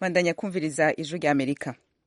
bandanya kumviriza ijwi rya amerika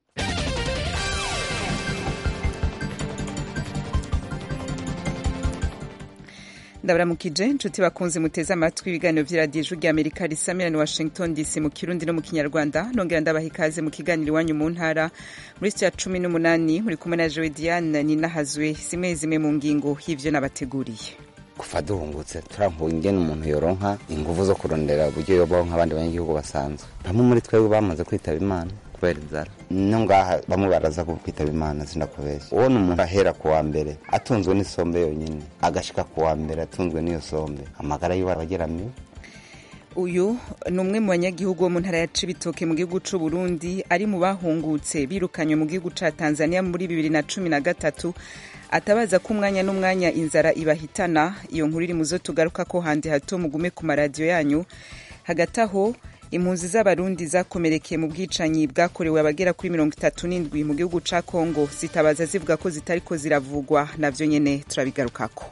ndabaramukije inshuti bakunze muteze amatwi ibiganiro vy'iradiyo ijwi rya amerika risamira ni washington dc mu kirundi no mu kinyarwanda nongera ndabaha ikaze mu kiganiro iwanyu mu ntara muri sitiya cumi n'umunani muri kumwe na jowe diane ninahazwe zimwe zimwe mu ngingo y'ivyo nabateguriye kuva duhungutse turambuye ingene umuntu yoronka inguvu zo kurondera uburyo yobaho nk'abandi banyagihugu basanzwe bamwe muri twebwe bamaze kwitaba imana kubera inzara no ngaha bamwe baraza kwitaba imana sinakubeshya ubona umuntu ahera ku wa mbere atunzwe n'isombe yonyine agashika ku wa mbere atunzwe n'iyo sombe amagara yiwe abageramiwe uyu ni umwe mu banyagihugu bo mu ntara ya cibitoke mu gihugu c'u burundi ari mu bahungutse birukanywe mu gihugu ca tanzania muri bibiri na cumi na gatatu atabaza ko umwanya n'umwanya inzara ibahitana iyo nkuru iri mu zo tugaruka ko handi hato mugume ku maradiyo yanyu hagati aho impunzi z'abarundi zakomerekeye mu bwicanyi bwakorewe abagera kuri mirongo itatu n'indwi mu gihugu ca kongo zitabaza zivuga ko zitariko ziravugwa navyo nyene turabigarukako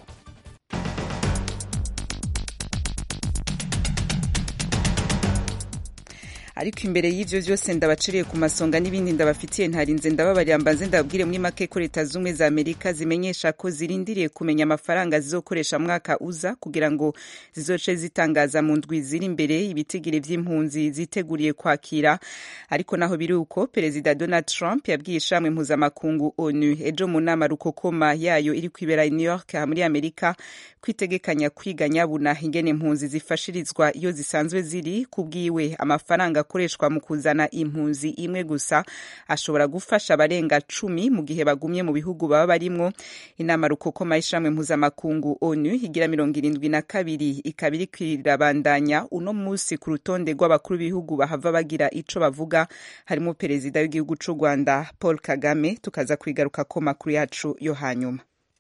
ariko imbere y'ivyo vyose ndabaciriye ku masonga n'ibindi ndabafitiye ntarinze ndababarira mbanze ndababwire muri make ko leta zumwe za amerika zimenyesha ko zirindiriye kumenya amafaranga zizokoresha mwaka uza kugira ngo zizoce zitangaza mu ndwi ziri imbere ibitigiri vy'impunzi ziteguriye kwakira ariko naho biri uko perezida donald trump yabwiye ishamwe mpuzamakungu onu ejo mu nama rukokoma yayo iri kwibera i new york muri amerika kwitegekanya kwiga nyabuna ingene impunzi zifashirizwa iyo zisanzwe ziri kubwiwe amafaranga akoreshwa mu kuzana impunzi imwe gusa ashobora gufasha abarenga cumi mu gihe bagumye mu bihugu baba barimwo inama rukokoma y'ishamwe mpuzamakungu onu igira mirongo irindwi na kabiri ikaba iri kwirabandanya uno munsi ku rutonde rw'abakuru b'ibihugu bahava bagira ico bavuga harimo perezida w'igihugu c'u rwanda paul kagame tukaza kwigaruka ko makuru yacu yo hanyuma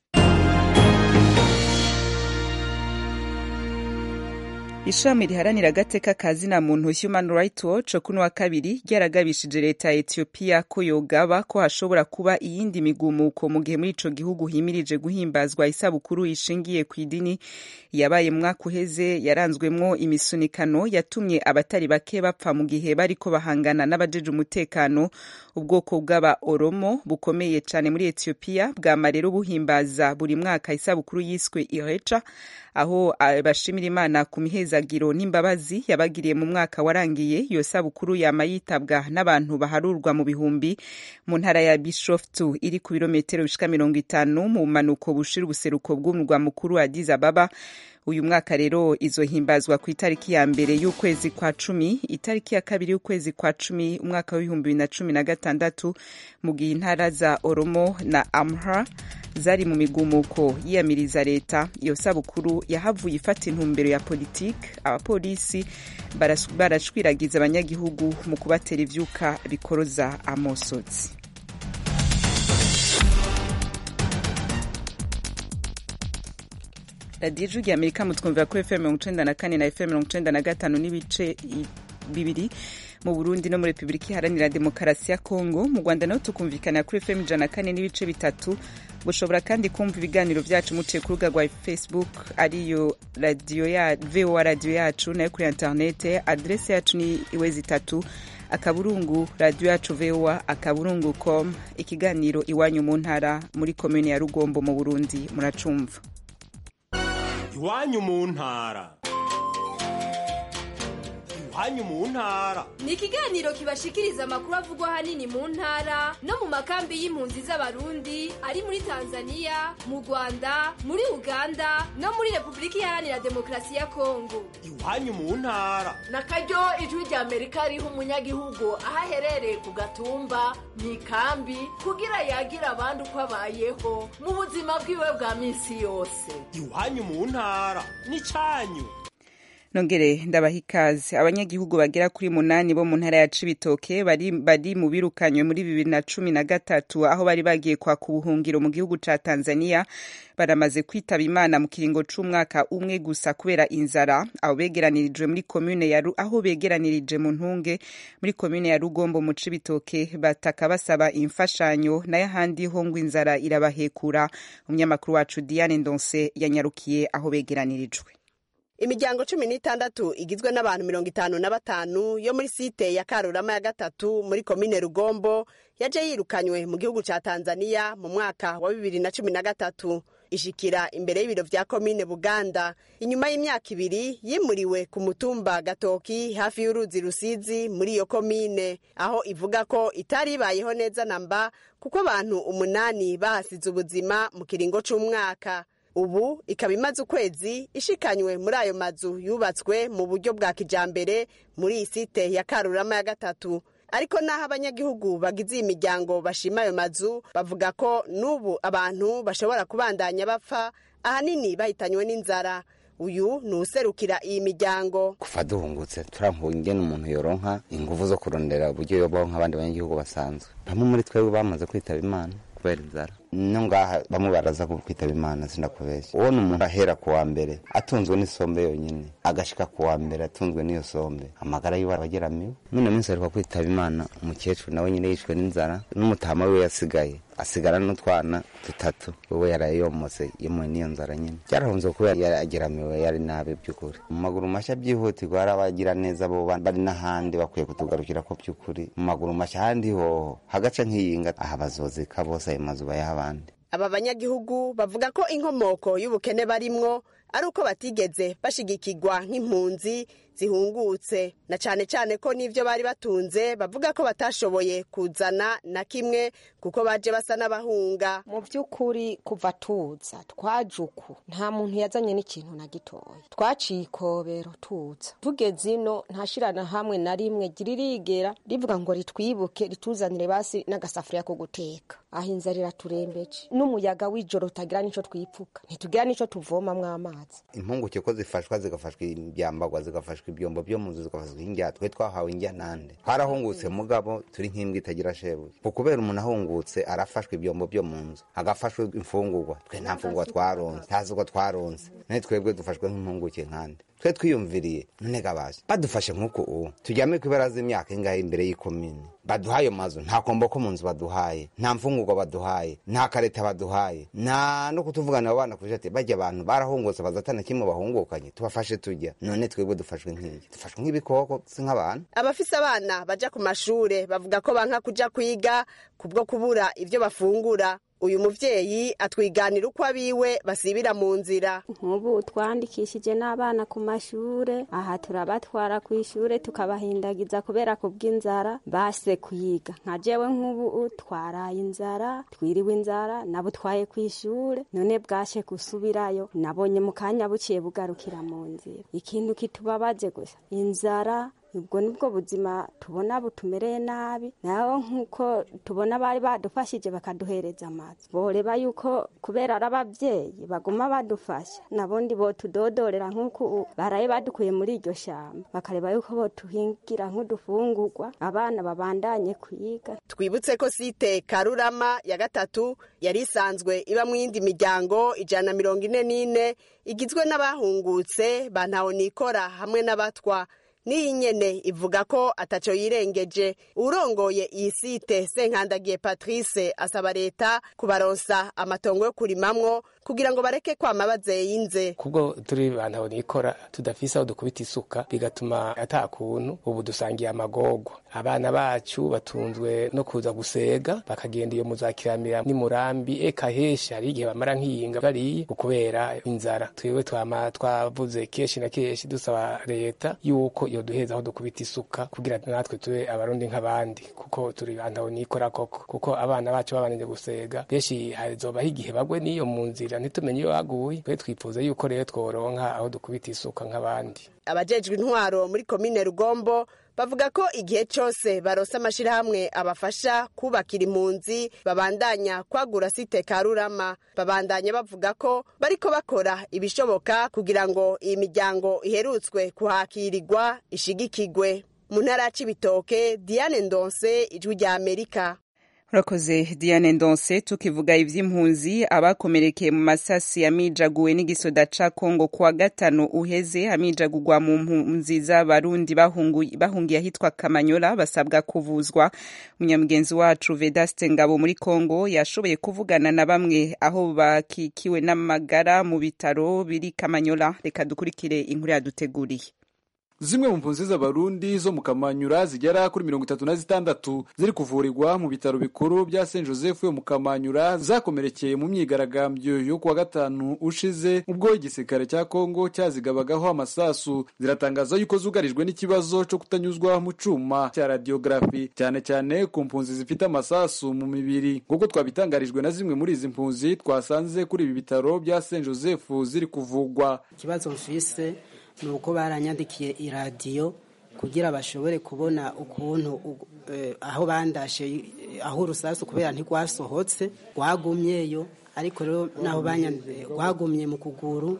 ishami riharanira agateka ka zina muntu human rights watch kuno wa kabiri ryaragabishije leta ya etiyopiya ko yogaba ko hashobora kuba iyindi migumuko mu gihe muri ico gihugu himirije guhimbazwa isabukuru ishingiye ku idini yabaye mu mwaka uheze yaranzwemwo imisunikano yatumye abatari bake bapfa mu gihe bariko bahangana n'abajeje umutekano ubwoko bw'aba oromo bukomeye cane muri etiyopiya bwama rero buhimbaza buri mwaka isabukuru yiswe ireca aho bashimira imana ku mihezagiro n'imbabazi yabagiriye mu mwaka warangiye iyo sabukuru yama yitabwa n'abantu baharurwa mu bihumbi mu ntara ya bishoftu iri ku birometero bishika mirongo itanu mu manuko bushira ubuseruko bw'umurwa mukuru wa addis ababa uyu mwaka rero izohimbazwa ku itariki ya mbere y'ukwezi kwa cumi itariki ya kabiri y'ukwezi kwa cumi umwaka w'ibihumbi bibiri na cumi na gatandatu mu gihe intara za oromo na amhara zari mu migumuko yiyamiriza leta iyo sabukuru yahavuye ifata intumbero ya politiki abapolisi barashwiragiza abanyagihugu mu kubatera ivyuka bikoroza amosozi radiyo ijwi rya amerika mutwumvira kuri fm mirongo icenda na kane na fm mirongo icenda na gatanu n'ibice bibiri mu burundi no muri repubulika iharanira demokarasi ya kongo mu rwanda naho tukumvikana kuri fm ijana na kane n'ibice bitatu bushobora kandi kumva ibiganiro vyacu muciye ku rubuga rwa facebook ariyo radiyo ya voa radiyo yacu nayo kuri interinete adrese yacu ni iwezi itatu akaburungu radiyo yacu voa akaburungu com ikiganiro iwanyu mu ntara muri komune ya rugombo mu burundi muracumva iwanyu mu ntara iwanyu mu ntara ni ikiganiro kibashikiriza amakuru avugwa ahanini mu ntara no mu makambi y'impunzi z'abarundi ari muri tanzania mu rwanda muri uganda no muri repubulika iharanira demokarasi ya kongo iwanyu mu ntara na karyo ijwi rya amerika riha umunyagihugu aho aherereye ku gatumba mu ikambi kugira yagira abandi uko abayeho mu buzima bwiwe bwa minsi yose iwanyu mu ntara ni cyanyu nongere ndabaha ikaze abanyagihugu bagera kuri munani bo mu ntara ya cibitoke bari, bari mu birukanywe muri bibiri na cumi na gatatu aho bari bagiye kwaka ubuhungiro mu gihugu ca tanzania baramaze kwitaba imana mu kiringo c'umwaka umwe gusa kubera inzara aho begeranirijwe muri komune ya aho begeranirije mu ntunge muri komune ya rugombo mu cibitoke bataka basaba imfashanyo nayo ahandi ho ngo inzara irabahekura umunyamakuru wacu diane ndonse yanyarukiye aho begeranirijwe imiryango cumi n'itandatu igizwe n'abantu mirongo itanu na batanu yo muri site ya karurama ya gatatu muri komine rugombo yaje yirukanywe mu gihugu ca tanzania mu mwaka wa bibiri na cumi na gatatu ishikira imbere y'ibiro vya komine buganda inyuma y'imyaka ibiri yimuriwe ku mutumba gatoki hafi y'uruzi rusizi muri iyo komine aho ivuga ko itari ibayeho neza namba kuko abantu umunani bahasize ubuzima mu kiringo c'umwaka ubu ikaba imaze ukwezi ishikanywe muri ayo mazu yubatswe mu buryo bwa kijambere muri iyi site ya karurama ya gatatu ariko n'aho abanyagihugu bagize iyi miryango bashima ayo mazu bavuga ko n'ubu abantu bashobora kubandanya bapfa ahanini bahitanywe n'inzara uyu ni userukira iyi miryango kuva duhungutse turambuye ingene umuntu yoronka inguvu zo kurondera uburyo yobaho nk'abandi banyagihugu basanzwe bamwe muri twebwe bamaze kwitaba imana kubera inzara no ngaha bamwe baraza kwitaba imana sinakubeshya ubona umuntu ahera ku wa mbere atunzwe n'isombe yonyine agashika ku wa mbere atunzwe n'iyo sombe amagara yiwe abageramiwe none minsi aheruka kwitaba imana umukecuru nawe nyine yishwe n'inzara n'umutama wiwe yasigaye asigara n'utwana dutatu wewe yarayomotse yemuwe n'iyo nzara nyine byarahunze kubera yarageramiwe yari nabi by'ukuri mu maguru mashya byihutirwa hari abagira neza bo bari n'ahandi bakwiye kutugarukira ko by'ukuri mu maguru mashya ahandi hoho hagaca nk'iyinga aha bazozika bose ayo mazu bayaha abandi aba banyagihugu bavuga ko inkomoko y'ubukene barimwo ari uko batigeze bashigikirwa nk'impunzi zihungutse na cane cane ko n'ivyo bari batunze bavuga ko batashoboye kuzana na kimwe kuko baje basa n'abahunga mu by'ukuri kuva tuza twaje uku nta muntu yazanye n'ikintu na gitoya twaciye ikobero tuza tugeze ino ntashirana hamwe na rimwe giririgera rivuga ngo ritwibuke rituzanire basi n'agasafuriya ko guteka aho inzara iraturembeje n'umuyaga w'ijoro utagira n'ico twipfuka ntitugira n'ico tuvomamwo amazi impunguke ko zifashwa zigafashwa ibyambagwa zigafashwa ibyombo byo mu nzu zigafashwa injya twe twahawe injya nande twarahungutse mugabo turi nk'imbwa itagira shebuye ku kubera umuntu ahungutse arafashwa ibyombo byo mu nzu agafashwa imfungurwa twe nta mfungurwa twaronse ntazi uko twaronse none twebwe dufashwe nk'impunguke nkande twe twiyumviriye none gabaje badufashe nk'uko ubu tujyame ku ibaraza imyaka ingahe imbere y'ikomini baduhaye mazu nta kombo ko mu nzu baduhaye nta mfungurwa baduhaye nta kareta baduhaye nta no kutuvugana abo bana kuje ati bajya abantu barahungutse bazatana kimwe bahungukanye tubafashe tujya none twebwe dufashwe nk'iki dufashwe nk'ibikoko si nk'abantu abafise abana baja ku mashure bavuga ko banka kuja kwiga kubwo kubura ivyo bafungura uyu muvyeyi atwiganira uko abiwe basibira mu nzira nk'ubu twandikishije n'abana ku mashure aha turabatwara ku ishure tukabahindagiza kubera ku bw'inzara base kuyiga nka jewe nk'ubu twaraye inzara twiriwe inzara nabutwaye ku ishure none bwashe gusubirayo nabonye mu kanya buciye bugarukira mu nzira ikintu kitubabaze gusa inzara ubwo nibwo buzima tubona butumereye nabi naho nk'uko tubona bari badufashije bakaduhereza amazi boreba yuko kubera ari ababyeyi baguma badufasha nabundi botudodorera nk'uko baraye badukuye muri iryo shyamba bakareba yuko botuhingira nk'udufungurwa abana babandanye kwiga twibutse ko site karurama ya gatatu yari isanzwe iba mu yindi miryango ijana na mirongo ine n'ine igizwe n'abahungutse ba ntahonikora hamwe n'abatwa n'iyi nyene ivuga ko ataco yirengeje urongoye iyi site senkandagiye patrice asaba leta kubaronsa amatongo yo kurimamwo kugira ngo bareke kwama bazeyinze kubwo turi bantu nikora tudafise aho dukubita isuka bigatuma ata kuntu ubu dusangiye amagorwa abana bacu batunzwe no kuza gusega bakagenda iyo muzakiramira n'imurambi eka heshi hari igihe bamara nk'iyinga bariye ukubera inzara twiwe twama twavuze kenshi na kenshi dusaba leta yuko iyo duheza aho dukubita isuka kugira natwe tube abarundi nk'abandi kuko turi bantu nikora koko kuko abana bacu babanije gusega benshi hazobaho igihe bagwe n'iyo mu nzira ntitumenye iyo baguye twe twifuza yuko rero tworonka aho dukubita isuka nk'abandi abajejwe intwaro muri komine rugombo bavuga ko igihe cyose barose amashyirahamwe abafasha kubakira impunzi babandanya kwagura site karurama babandanya bavuga ko bariko bakora ibishoboka kugira ngo iyi miryango iherutswe kuhakirirwa ishigikigwe mu ntara ya cibitoke diane ndonse ijwi rya amerika urakoze diane ndonse tukivuga ivy'impunzi abakomerekeye mu masasi yamijaguwe n'igisoda ca kongo kuwa gatanu uheze amijagurwa mu mpunzi z'abarundi bahungiye ahitwa kamanyola basabwa kuvuzwa munyamugenzi wacu vedaste ngabo muri kongo yashoboye kuvugana na bamwe aho bakikiwe n'amagara mu bitaro biri kamanyola reka dukurikire inkuru yaduteguriye zimwe mu mpunzi z'abarundi zo mu kamanyura zigera kuri mirongo itatu na zitandatu ziri kuvurirwa mu bitaro bikuru bya saint joseph yo mu kamanyura zakomerekeye mu myigaragambyo yo kuwa gatanu ushize ubwo igisirikare cya kongo cyazigabagaho amasasu ziratangaza yuko zugarijwe n'ikibazo cyo kutanyuzwa mu cuma cya radiography cyane cyane ku mpunzi zifite amasasu mu mibiri nk'uko twabitangarijwe na zimwe muri izi mpunzi twasanze kuri ibi bitaro bya saint joseph ziri kuvugwa ikibazo mfise ni uko baranyandikiye iradiyo kugira bashobore kubona ukuntu aho bandashe aho urusasu kubera ntirwasohotse rwagumyeyo ariko rero naho rwagumye mu kuguru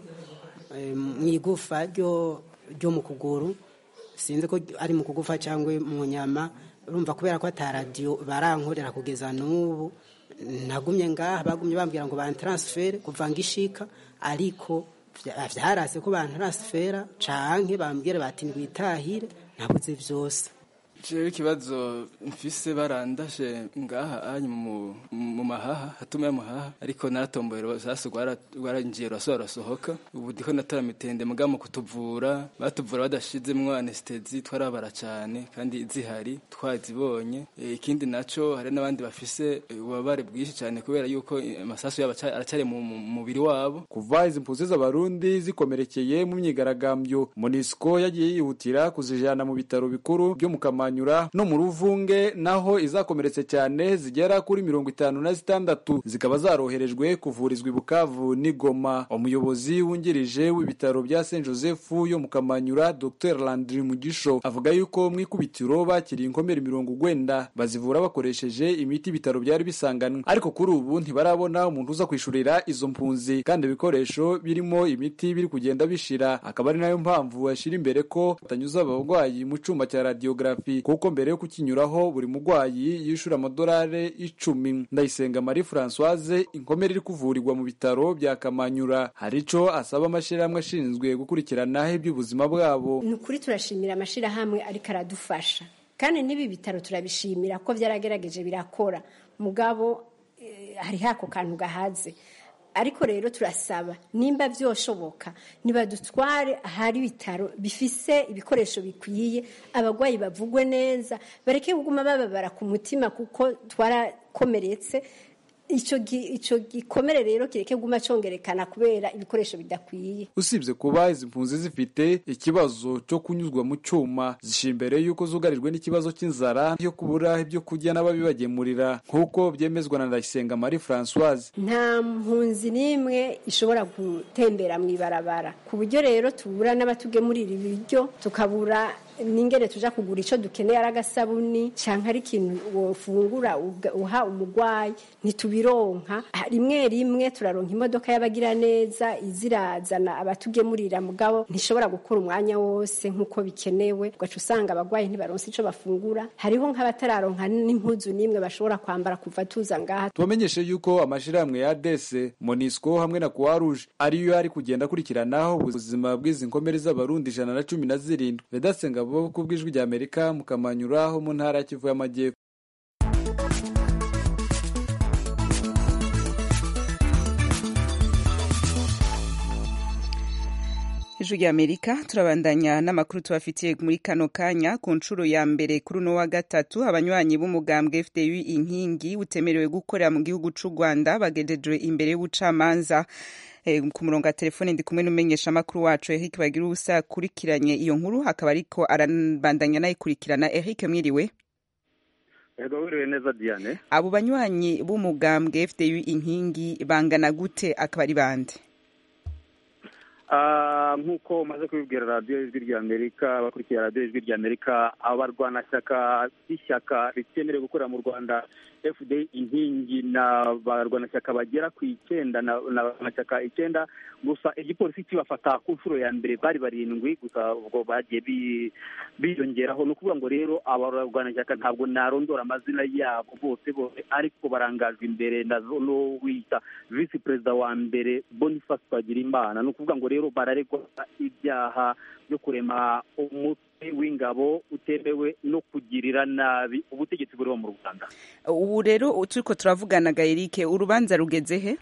mu igufa ryo mu kuguru sinzi ko ari mu kugufa cyangwa mu nyama urumva kubera ko ataradiyo barankorera kugeza n'ubu nagumye ngaha bagumye bambwira ngo bantaransifere kuva ngo ishika ariko vyarase ko bantaransifera canke bambwira bati ngwitahire nabuze vyose jewe ikibazo mfise barandashe ngaha anyu mu mahaha hatuma ya muhaha ariko naratomboye sasa rwarangiye rurasoba rurasohoka ubu ndiko natora mitende muga mu kutuvura batuvura badashizemwo anestezi twarabara cane kandi zihari twazibonye ikindi naco hari n'abandi bafise ububabare bwinshi cane kubera yuko amasasu yabo aracari mu mubiri wabo kuva izi mpunzi z'abarundi zikomerekeye mu myigaragambyo monisco yagiye yihutira kuzijana mu bitaro bikuru byo mu kamanya no mu ruvunge naho izakomeretse cyane zigera kuri mirongo itanu na zitandatu zikaba zaroherejwe kuvurizwa i bukavu n'igoma umuyobozi wungirije w'ibitaro bya saint joseph yo mu kamanyura dr landry mugisho avuga yuko mu ikubitiro bakiriye inkomere mirongo ugwenda bazivura bakoresheje imiti ibitaro byari bisanganwe ariko kuri ubu ntibarabona umuntu uza kwishurira izo mpunzi kandi ibikoresho birimo imiti biri kugenda bishira akaba ari nayo mpamvu yashira imbere ko batanyuza abarwayi mu cuma cya radiography kuko mbere yo kukinyuraho buri murwayi yishura amadolari icumi ndayisenga marie francoise inkomere iri kuvurirwa mu bitaro bya kamanyura hari ico asaba amashyirahamwe ashinzwe gukurikirana iby'ubuzima bwabo ni ukuri turashimira amashyirahamwe ariko aradufasha kandi n'ibi bitaro turabishimira ko byaragerageje birakora mugabo hariho ako kantu gahaze ariko rero turasaba nimba byoshoboka nibadutware ahari ibitaro bifise ibikoresho bikwiye abarwayi bavugwe neza bareke kuguma bababara ku mutima kuko twarakomeretse icyo gikomere rero kireke guma congerekana kubera ibikoresho bidakwiye usibye kuba izi mpunzi zifite ikibazo cyo kunyuzwa mu cyuma zishyira imbere y'uko zugarijwe n'ikibazo cy'inzara yo kubura ibyo kurya n'ababibagemurira nk'uko byemezwa na ndayisenga marie francoise nta mpunzi n'imwe ishobora gutembera mu ibarabara ku buryo rero tubura n'abatugemurira ibiryo tukabura n'ingene tuja kugura icyo dukeneye ari agasabuni cyangwa ari ikintu wofungura uha umurwayi ntitubironka rimwe rimwe turaronka imodoka y'abagira neza izirazana abatugemurira mugabo ntishobora gukora umwanya wose nk'uko bikenewe ugaca usanga abarwayi ntibaronse icyo bafungura hariho nk'abatararonka n'impuzu n'imwe bashobora kwambara kuva tuza ngaha tubamenyeshe yuko amashyirahamwe ya dese monisco hamwe na croix rouge ariyo ari kugenda akurikiranaho ubuzima bw'izi nkomere z'abarundi ijana na cumi na zirindwi vedasenga bo ku bw'ijwi rya amerika mu kamanyura ho mu ntara ya kivu y'amajyepfo ijwi rya amerika turabandanya n'amakuru tubafitiye muri kano kanya ku nshuro ya mbere kuri uno wa gatatu abanywanyi b'umugambwe fdu inkingi utemerewe gukorera mu gihugu c'u rwanda bagejejwe imbere y'ubucamanza ku murongo wa telefone ndi kumwe n'umumenyesha amakuru wacu Eric bagira ubusa akurikiranye iyo nkuru akaba ariko arabandanya nayikurikirana Eric mwiriwe ego wiriwe neza Diane abo banywanyi b'umugambwe FDU inkingi bangana gute akaba ari bande Ah, nk'uko umaze kubibwira radiyo ijwi ry'amerika abakurikiye radiyo ijwi ry'amerika abarwanashyaka b'ishyaka ritemerewe gukorera mu rwanda fda inkingi ni abarwanashyaka bagera ku icyenda na ni abarwanashyaka icyenda gusa igipolisi kibafata ku nshuro ya mbere bari barindwi gusa ubwo bagiye bi- biyongeraho ni ukuvuga ngo rero abarwanashyaka ntabwo narondora amazina yabo bose bose ariko barangajwe imbere na no wita visi perezida wa mbere boniface twagirimana ni ukuvuga ngo rero bararegwa ibyaha byo kurema umutwe w'ingabo utemewe no kugirira nabi ubutegetsi buriho mu rwanda ubu rero turiko turavugana gayerike urubanza rugeze he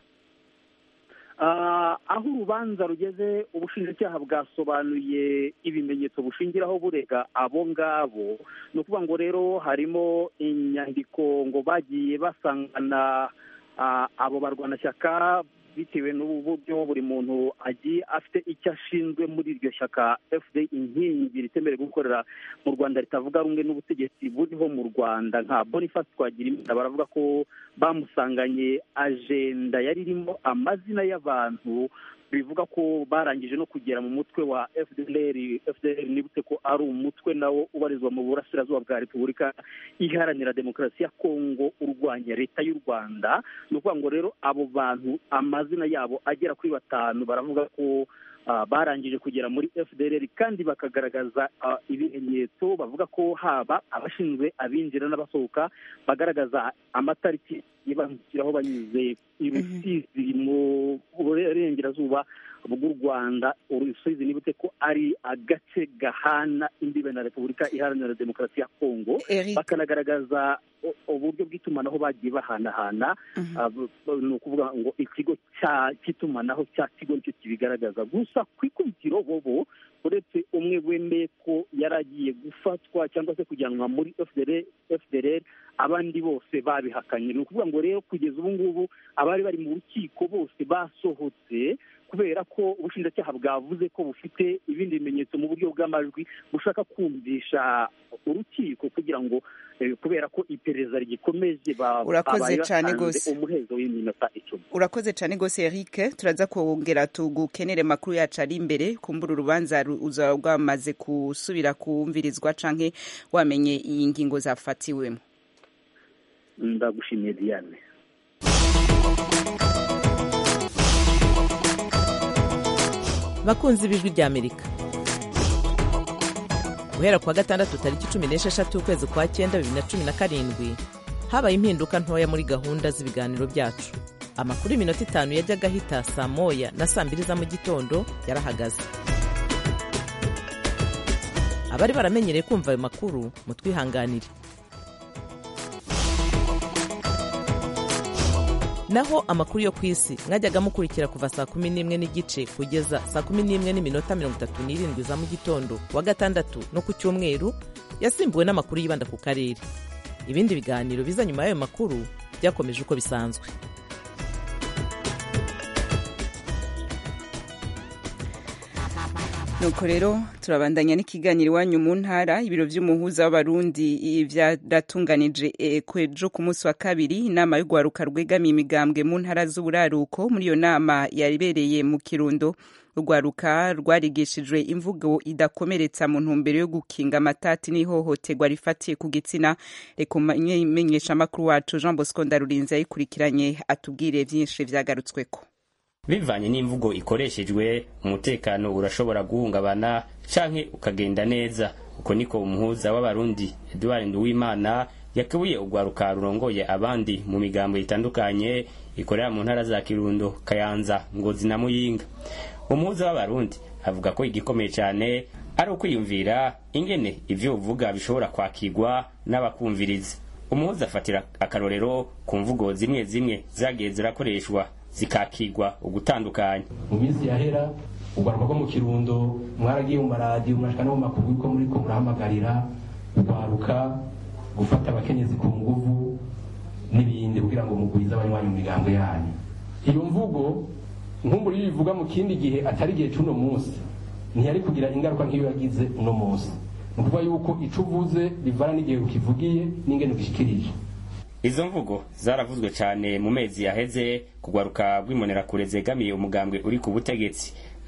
Ah, aho urubanza rugeze ubushinjacyaha bwasobanuye ibimenyetso bushingiraho burega abo ngabo ni ukuvuga ngo rero harimo inyandiko ngo bagiye basangana ah, abo barwanashyaka bitewe n'uburyo buri muntu agiye afite icyo ashinzwe muri iryo shyaka fda inkingi ritemerewe gukorera mu rwanda ritavuga rumwe n'ubutegetsi buriho mu rwanda nka boniface twagirimana baravuga ko bamusanganye ajenda yari irimo amazina y'abantu bivuga ko barangije no kugera mu mutwe wa fdr fdr nibutse ko ari umutwe nawo ubarizwa mu burasirazuba bwa repubulika iharanira demokarasi ya kongo urwanya leta y'u rwanda ni ukuvuga ngo rero abo bantu amazina yabo agera kuri batanu baravuga ko ah, barangije kugera muri fdr kandi bakagaragaza ah, ibimenyetso bavuga ko haba abashinzwe abinjira n'abasohoka bagaragaza amatariki bambukiraho banyuze i rusizi mu burengerazuba bw'u rwanda urusizi nibutse ko ari agace gahana imbibe na repubulika iharanira demokarasi ya kongo Eric. bakanagaragaza u- uburyo bw'itumanaho bagiye bahanahana Ah, bu- bu- ni ukuvuga ngo ikigo cya- cy'itumanaho cya kigo nicyo kibigaragaza gusa ku ikubitiro bobo uretse umwe wemeye ko yari agiye gufatwa cyangwa se kujyanwa muri FDR FDR abandi bose babihakanye ni ukuvuga ngo rero kugeza ubu ngubu abari bari mu rukiko bose basohotse kubera ko ubushinjacyaha bwavuze ko bufite ibindi bimenyetso mu buryo bw'amajwi bushaka kumvisha urukiko kugira ngo eh, kubera ko iperereza rigikomeje ba- Urakoze babaye cane batanze gose. umuhezo w'iminota icumi urakoze cyane rwose eric turaza kongera tugukenere makuru yacu ari imbere kumbura urubanza ru- uzaba rwamaze gusubira kumvirizwa canke wamenye iyi ngingo zafatiwemo ndagushimiye diane bakunzi b'ijwi ry'amerika guhera ku wa gatandatu tariki cumi n'esheshatu ukwezi kwa cyenda bibiri na cumi na karindwi habaye impinduka ntoya muri gahunda z'ibiganiro byacu amakuru y'iminota itanu yajyaga ahita saa moya na saa mbiri za mu gitondo yarahagaze abari baramenyereye kumva ayo makuru mutwihanganire naho amakuru yo ku isi mwajyaga mukurikira kuva saa kumi n'imwe n'igice kugeza saa kumi n'imwe n'iminota mirongo itatu n'irindwi za mu gitondo ku wa gatandatu no ku cyumweru yasimbuwe n'amakuru yibanda ku karere ibindi biganiro biza nyuma y'ayo makuru byakomeje uko bisanzwe nuko rero turabandanya n'ikiganiro iwanyu mu ntara ibiro by'umuhuza w'abarundi i- byaratunganije eh, kwejo ku munsi wa kabiri inama y'urwaruka rwegamiye imigambwe mu ntara z'uburaruko muri iyo nama yabereye mu kirundo urwaruka rwarigishijwe imvugo idakomeretsa mu ntumbero yo gukinga amatati n'ihohoterwa rifatiye ku gitsina reka umenyeshamakuru wacu jean bosco ndarurinzi yayikurikiranye atubwire byinshi byagarutsweko bivanye n'imvugo ikoreshejwe umutekano urashobora guhungabana canke ukagenda neza uko niko umuhuza w'abarundi eduard nduwimana yakebuye urwaruka rurongoye abandi mu migambo itandukanye ikorera mu ntara za kirundo kayanza ngozi na muyinga umuhuza w'abarundi avuga ko igikomeye cyane ari ukwiyumvira ingene ivyo uvuga bishobora kwakirwa n'abakumviriza umuhuza afatira akarorero ku mvugo zimwe zimwe zagiye zirakoreshwa zikakigwa ugutandukanya mu minsi yahera urwaruka rwo mu kirundo mwaragiye mu maradiyo murashika no mu makuru ko muriko murahamagarira urwaruka gufata abakenyezi ku nguvu n'ibindi kugira ngo mugwize abanywanyi mu migambo yanyu iyo mvugo nkumburi iyo bivuga mu kindi gihe atari igihe c'uno munsi ntiyari kugira ingaruka nk'iyo yagize uno munsi ni ukuvuga yuko ico uvuze bivana n'igihe ukivugiye n'ingene ugishikirije izo mvugo zaravuzwe cyane mu mezi yaheze kugwaruka rw'imbonerakure zegamiye umugambwe uri ku butegetsi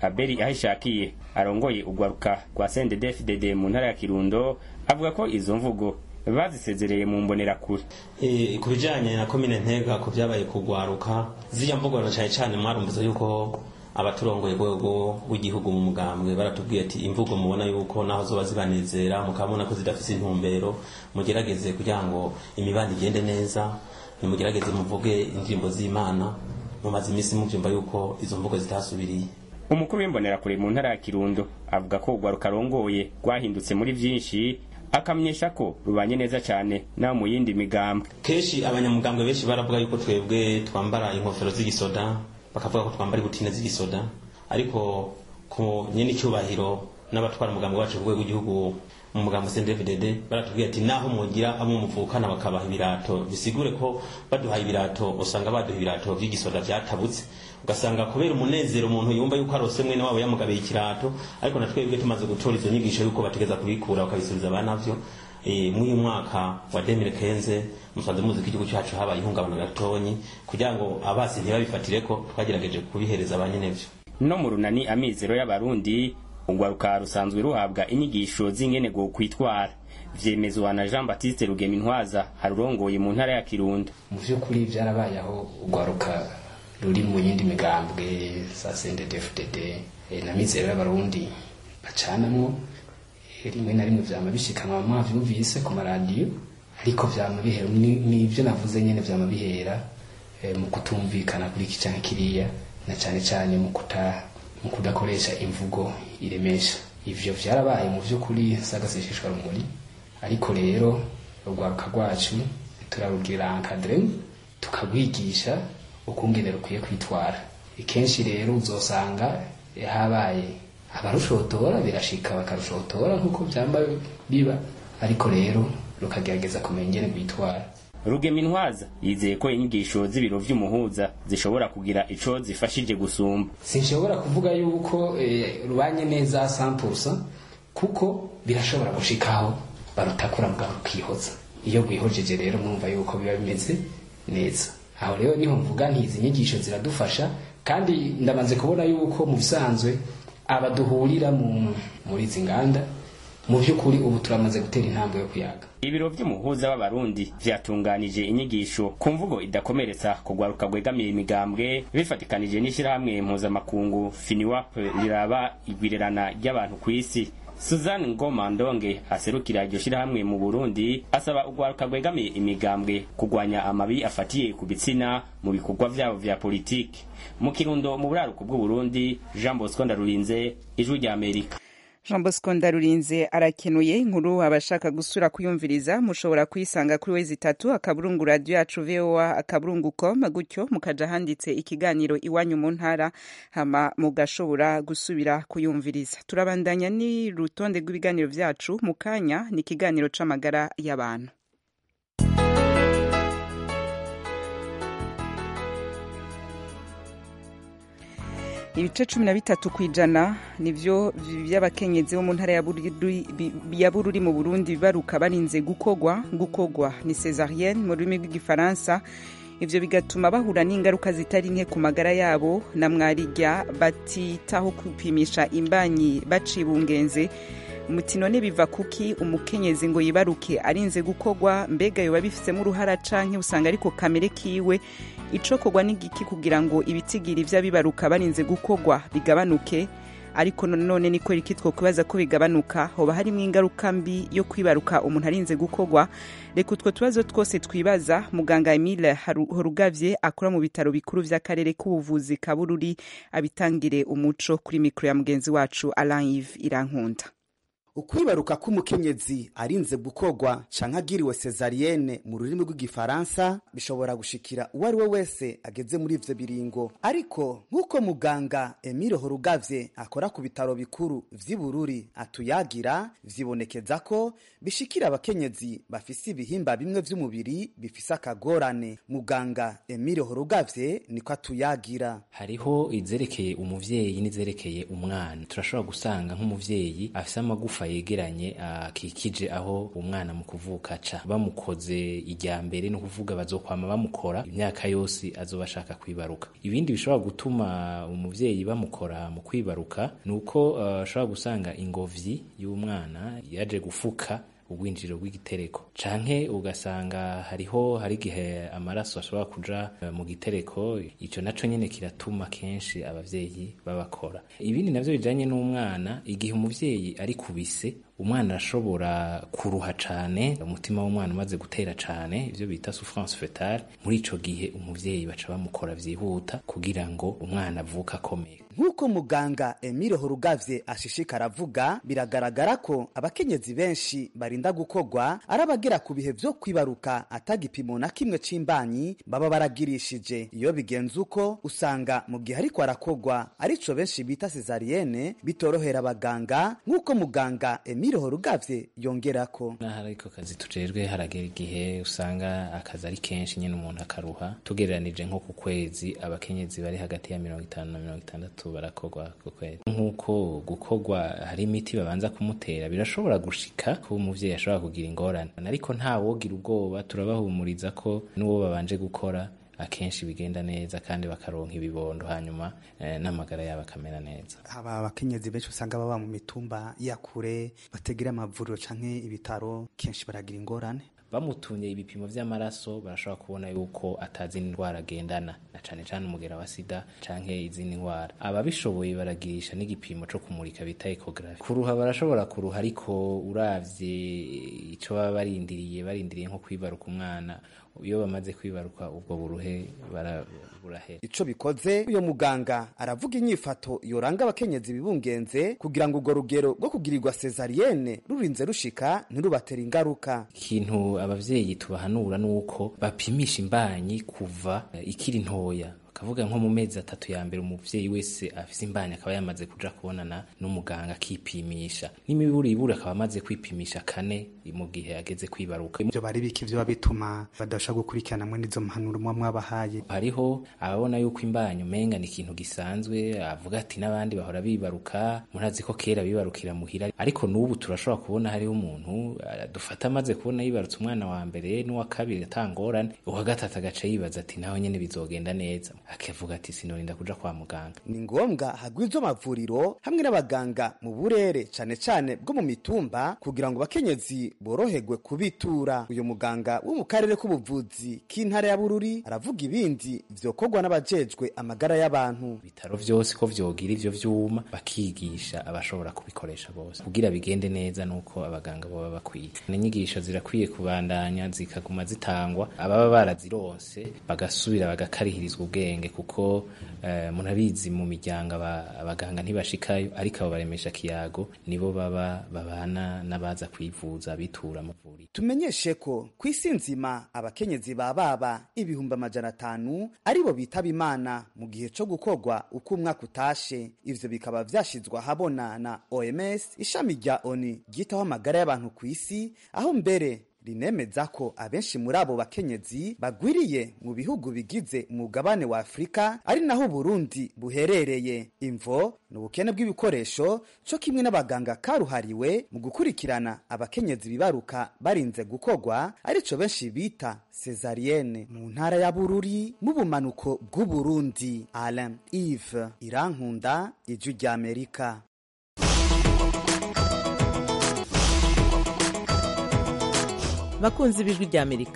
aberi ahishakiye arongoye urwaruka rwa sendedefdede mu ntara ya kirundo avuga ko izo mvugo bazisezereye mu mbonerakure Eh, ku bijanye na komine ntega ku vyabaye kugwaruka ziriya mvugo na cane cane mwarumviza yuko abaturongoye rwego rw'igihugu mu mugambwe baratubwiye ati imvugo mubona yuko naho zoba zibanezera mukabona ko zidafise intumbero mugerageze kugira ngo imibano igende neza nimugerageze muvuge indirimbo z'imana mumaze iminsi muvyumva yuko izo mvugo zitasubiriye umukuru w'imbonerakure mu ntara ya kirundo avuga ko urwaruka arongoye rwahindutse muri vyinshi akamenyesha ko rubanye neza cane naho mu yindi migambwe kenshi abanyamugambwe benshi baravuga yuko twebwe twambara inkofero z'igisoda bakavuga ko twambara ibutine z'igisoda ariko ku nyene icyubahiro n'abatwara umugambi wacu ku rwego rw'igihugu mu mugambi CNDD-FDD baratubwiye ati naho mugira abo muvukana bakabaha ibirato bisigure ko baduhaye ibirato usanga baduha ibirato vy'igisoda vyatabutse ugasanga kubera umunezero umuntu yumva yuko arose mwene wabo yamugabiye ikirato ariko na twebwe tumaze gutora izo nyigisho yuko bategeza kubikura bakabisubiza abanavyo e, mw'uyu mwaka wa 2015 musanze muzi ko igihugu cyacu habaye ihungabana gatonyi kugira ngo abasi ntibabifatireko twagerageje kubihereza abanyenevyo no mu runani amizero y'abarundi urwaruka rusanzwe ruhabwa inyigisho z'ingene go kwitwara vyemezwa na jean baptiste rugemintwaza harurongoye mu ntara ya kirundo mu vy'ukuri vyarabaye aho urwaruka ruri mu yindi migambwe za CNDD-FDD eh, na mizero y'abarundi bacanamwo eh, rimwe na rimwe vyama bishikanwa mwavyumvise ku maradiyo ariko vyama bihera ni- nivyo navuze nyene vyama bihera eh, mu kutumvikana kuri iki canke kiriya na cane cane mu kuta mu kudakoresha imvugo iremesha ivyo vyarabaye mu vy'ukuri sagasesheshwa rumuri ariko rero urwaruka rwacu turarubwira encadre tukagwigisha ukungene rukwiye kwitwara kenshi rero uzosanga eh, habaye abarushotora birashika bakarushotora nk'uko vyamba biba ariko rero rukagerageza kumenya ingene rwitwara rugemintwaza yizeye ko inyigisho z'ibiro vy'umuhuza zishobora kugira ico zifashije gusumba sinshobora kuvuga yuko eh, rubanye neza 100% kuko birashobora gushikaho barutakura mugabo rukihoza iyo rwihojeje rero mwumva yuko biba bimeze neza aho rero niho mvuga nti izi nyigisho ziradufasha kandi ndamaze kubona yuko mu bisanzwe abaduhurira mu muri izi nganda mu by'ukuri ubu turamaze gutera intambwe yo kuyaga ibiro vy'umuhuza w'abarundi vyatunganije inyigisho ku mvugo idakomeretsa kugwaruka gwegamiye imigambwe bifatikanije n'ishirahamwe mpuzamakungu finiwap riraba igwirerana ry'abantu kw'isi suzanne ngoma ndonge aserukira iryo shirahamwe mu burundi asaba urwaruka rwegamiye imigambwe kugwanya amabi afatiye ku bitsina mu bikorwa vyabo vya politiki mu kirundo mu buraruko bw'uburundi jean bosco ndarurinze ijwi rya amerika jean bosco ndarurinze arakenuye inkuru abashaka gusura kuyumviriza mushobora kuyisanga kuri wezi itatu akaburungu radiyo yacu voa akaburungu com gutyo mukaja handitse ikiganiro iwanyu mu ntara hama mugashobora gusubira kuyumviriza turabandanya n'urutonde rw'ibiganiro vyacu mu kanya ni ikiganiro c'amagara y'abantu ibice cumi na bitatu ku ijana nivyo vy'abakenyezi bo mu ntara ya Bururi- bi- ya bururi mu burundi baruka barinze gukogwa gukogwa ni cesarienne mu rurimi rw'igifaransa ivyo bigatuma bahura n'ingaruka zitari nke ku magara yabo na mwarirya batitaho kwipimisha imbanyi bacibungenze muti none biva kuki umukenyezi ngo yibaruke arinze gukogwa mbega yoba bifisemo uruhara canke usanga ariko kamere kiwe icokorwa n'igiki kugira ngo ibitigiri vy'abibaruka barinze gukogwa bigabanuke ariko none niko riki twokwibaza ko bigabanuka hoba harimo ingaruka mbi yo kwibaruka umuntu arinze gukogwa reka utwo tubazo twose twibaza muganga emile Haru- horugavye akora mu bitaro bikuru vy'akarere k'ubuvuzi ka bururi abitangire umuco kuri mikoro ya mugenzi wacu alain yves irankunda ukwibaruka k'umukenyezi arinze gukogwa canke agiriwe cesarienne mu rurimi rw'igifaransa bishobora gushikira uwo ari we wese ageze muri ivyo biringo ariko nk'uko muganga emile horugavye akora ku bitaro bikuru vy'i bururi atuyagira vyibonekeza ko bishikira abakenyezi bafise ibihimba bimwe vy'umubiri bifise akagorane muganga emile horugavye niko atuyagira hariho izerekeye umuvyeyi n'izerekeye umwana turashobora gusanga nk'umuvyeyi afise amagufa amagufa yegeranye akikije aho umwana mu kuvuka aca bamukoze ijya mbere ni ukuvuga bazokwama bamukora imyaka yose azoba ashaka kwibaruka ibindi bishobora gutuma umuvyeyi bamukora mu kwibaruka ni uko ashobora uh, gusanga ingobyi y'umwana yaje gufuka ubwinjiriro bw'igitereko canke ugasanga hariho hari igihe amaraso ashobora kuja mu gitereko ico naco nyene kiratuma kenshi abavyeyi babakora ibindi navyo bijanye n'umwana igihe umuvyeyi ari kubise umwana arashobora kuruha cane umutima w'umwana umaze gutera cane ivyo bita souffrance fetale muri ico gihe umuvyeyi baca bamukora vyihuta kugira ngo umwana avuka akomeye nk'uko muganga emile horugavye ashishikara avuga biragaragara ko abakenyezi benshi barinda gukorwa ari abagera ku bihe vyo kwibaruka atagipimo na kimwe c'imbanyi baba baragirishije iyo bigenze uko usanga mu gihe ariko arakorwa arico benshi bita cesarienne bitorohera abaganga nk'uko muganga emile horugavye yongerako n'aho ariko kazi tujejwe haragera igihe usanga akazi ari kenshi nyine umuntu akaruha tugereranije nko ku kwezi abakenyezi bari hagati ya mirongo itanu na mirongo itandatu barakorwa ku kwezi nk'uko gukorwa hari imiti babanza kumutera birashobora gushika ko umuvyeyi ashobora kugira ingorane ariko nta wogira ubwoba turabahumuriza ko n'uwo babanje gukora akenshi bigenda neza kandi bakaronka ibibondo hanyuma eh, n'amagara yabo akamera neza haba abakenyezi benshi usanga baba mu mitumba ya kure bategera amavuriro canke ibitaro kenshi baragira ingorane bamutumye ibipimo vy'amaraso barashobora kubona yuko atazi indwara agendana na cane cane umugera wa sida canke izindi ndwara ababishoboye baragirisha n'igipimo co kumurika bita ecography kuruha barashobora kuruha ariko uravye ico baba barindiriye barindiriye nko kwibaruka umwana iyo bamaze kwibaruka ubwo buruhe burahera ico bikoze uyo muganga aravuga inyifato yoranga abakenyezi bibungenze kugira ngo urwo rugero rwo kugirirwa cesarienne rurinze rushika ntirubatera ingaruka ikintu abavyeyi tubahanura nuko bapimisha imbanyi kuva ikiri ntoya kavuga nko mu mezi atatu ya mbere umuvyeyi wese afise imbanyi akaba yamaze kuja kubonana n'umuganga akipimisha n'imiburiburi akaba amaze kwipimisha kane mu gihe ageze kwibaruka ivyo bari biki vyoba bituma badasha gukurikirana mwe n'izo mpanuro mwa mwabahaye hariho ababona yuko imbanyi umenga ni ikintu gisanzwe avuga ati n'abandi bahora bibaruka murazi ko kera bibarukira muhira ariko n'ubu turashobora kubona hariho umuntu dufata amaze kubona yibarutse umwana wa mbere n'uwa kabiri atangorane uwa gatatu agaca yibaza ati naho nyene bizogenda neza akavuga ati sinorinda kuja kwa muganga ni ngombwa hagwizwa amavuriro hamwe n'abaganga mu burere cane cane bwo mu mitumba kugira ngo bakenyezi boroherwe kubitura uyu muganga wo mu karere k'ubuvuzi k'intara ya bururi aravuga ibindi vyokorwa n'abajejwe amagara y'abantu ibitaro vyose ko vyogira ivyo vyuma bakigisha abashobora kubikoresha bose kugira bigende neza nuko abaganga boba bakwiye n'inyigisho zirakwiye kubandanya zikaguma zitangwa ababa barazironse bagasubira bagakarihirizwa ubwenge kuko uh, munabizi mu miryango abaganga ntibashikayo ariko abo baremesha kiyago nibo baba babana n'abaza kwivuza bitura amavuriro tumenyeshe ko ku isi nzima abakenyezi ba baba ibihumbi amajana atanu aribo bitaba imana mu gihe co gukorwa uko umwaka utashe ivyo bikaba vyashizwe ahabona na oms ishami rya oni ryitaho amagara y'abantu ku isi aho mbere rinemeza ko abenshi muri abo bakenyezi bagwiriye mu bihugu bigize umugabane wa afurika ari naho burundi buherereye imvo ni ubukene bw'ibikoresho co kimwe n'abaganga karuhariwe mu gukurikirana abakenyezi bibaruka barinze gukorwa arico benshi bita cesarienne mu ntara ya bururi mu bumanuko bw'uburundi alain ive irankunda ijwi ry'amerika bakunzi b'ijwi ry'amerika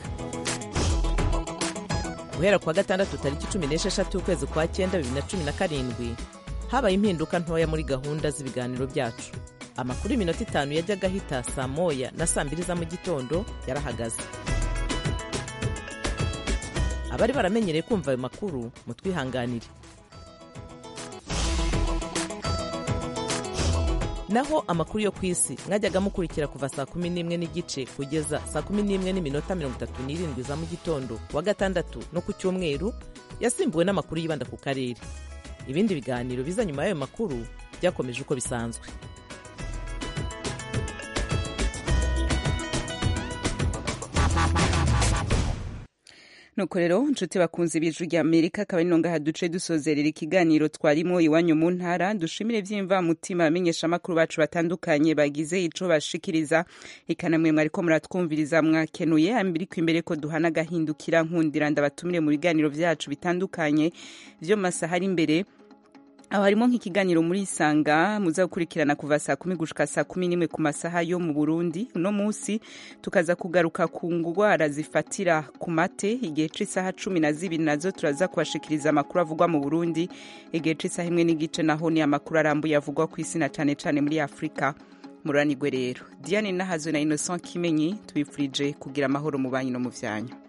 guhera kuwa gatandatu tariki cumi n'esheshatu ukwezi kwa cyenda bibiri na cumi na karindwi habaye impinduka ntoya muri gahunda z'ibiganiro byacu amakuru y'iminota itanu yajyaga ahita saa moya na saa mbiri za mu gitondo yarahagaze abari baramenyereye kumva ayo makuru mutwihanganire naho amakuru yo ku isi mwajyaga mukurikira kuva saa kumi n'imwe n'igice kugeza saa kumi n'imwe n'iminota mirongo itatu n'irindwi za mu gitondo wa gatandatu no ku cyumweru yasimbuwe n'amakuru yibanda ku karere ibindi biganiro biza nyuma y'ayo makuru byakomeje uko bisanzwe nuko rero nshuti bakunze ibiju rya amerika akaba ari nongaha duce dusozerera ikiganiro twarimo iwanyu mu ntara dushimire vyimva mutima amenyesha amakuru bacu batandukanye bagize ico bashikiriza ikanamwe mwariko muratwumviriza mwakenuye ambiriko imbere ko duhana agahindukira nkundira ndabatumire mu biganiro vyacu bitandukanye vyo masaha ari imbere aho harimo nk'ikiganiro muri isanga muza gukurikirana kuva saa kumi gushika saa kumi n'imwe ku masaha yo mu burundi uno munsi tukaza kugaruka ku ngwara zifatira ku mate igihe c'isaha cumi na zibiri nazo turaza kubashikiriza amakuru avugwa mu burundi igihe c'isaha imwe n'igice naho ni amakuru arambuye avugwa ku isi na cane cane muri afurika muranigwe rero diane nahazo na innocent kimenyi tubifurije kugira amahoro mu banyu no mu vyanyu